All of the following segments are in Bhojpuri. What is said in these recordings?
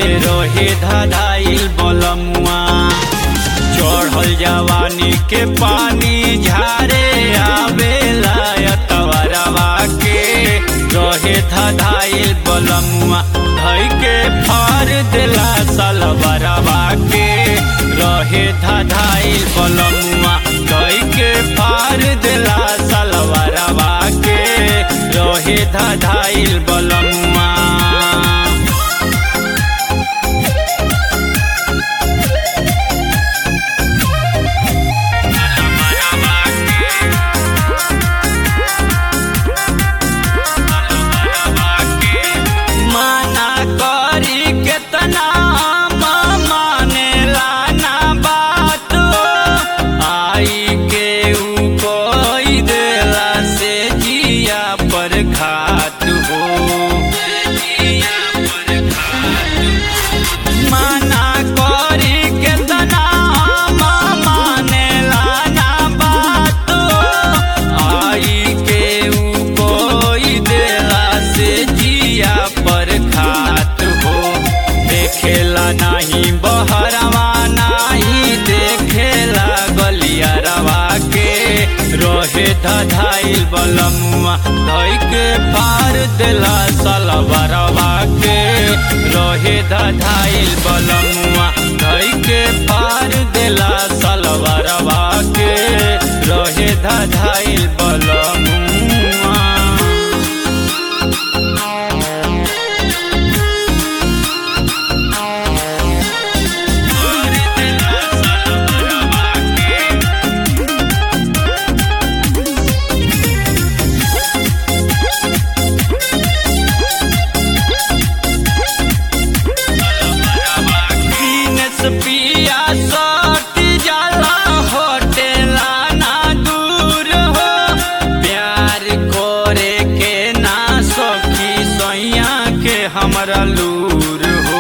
रहे धधाइल बलमुआ चढ़ल जवानी के पानी झारे आवेला तवरवा के रहे धधाइल बलमुआ धई के फार दिला सलवरवा के रहे धधाइल बलमुआ धई के फार दिला सलवरवा के रहे धधाइल बलमुआ माना करी केतना मानेला ना बात आई के ऊ कोई देला से जिया पर घात हो माना करी केतना मानेला ना बात आई के ऊ कोई देला से जिया पर खात हो देखेला नहीं बहरवा नहीं देखेला गलियारवा के रहे धधाइल बलमुआ धई के पार दिला सलवरवा के रहे धधाइल बलमुआ धई के पार दिला सलवरवा के रहे धधाइल बलमुआ दीनेश पिया सट जाला होटेला ना दूर हो प्यार करे के ना सखी सैया के हमरा लूर हो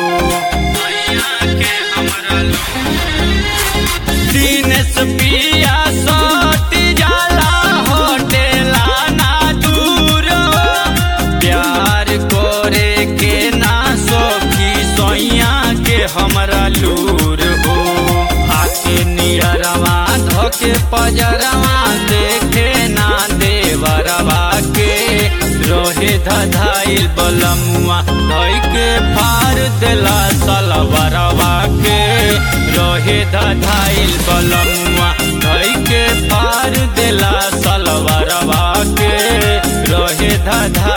दीनेश पिया सट जाला होटेला ना दूर हो प्यार करे के ना सखी सैया के हमरा लूर हो आके नियरवा धोके पजरवा देखे ना देवरवा के रोहे धधाइल बलमुआ धई के फार दिला सलवरवा के रोहे धधाइल बलमुआ धई के फार दिला सलवरवा के रोहे धधा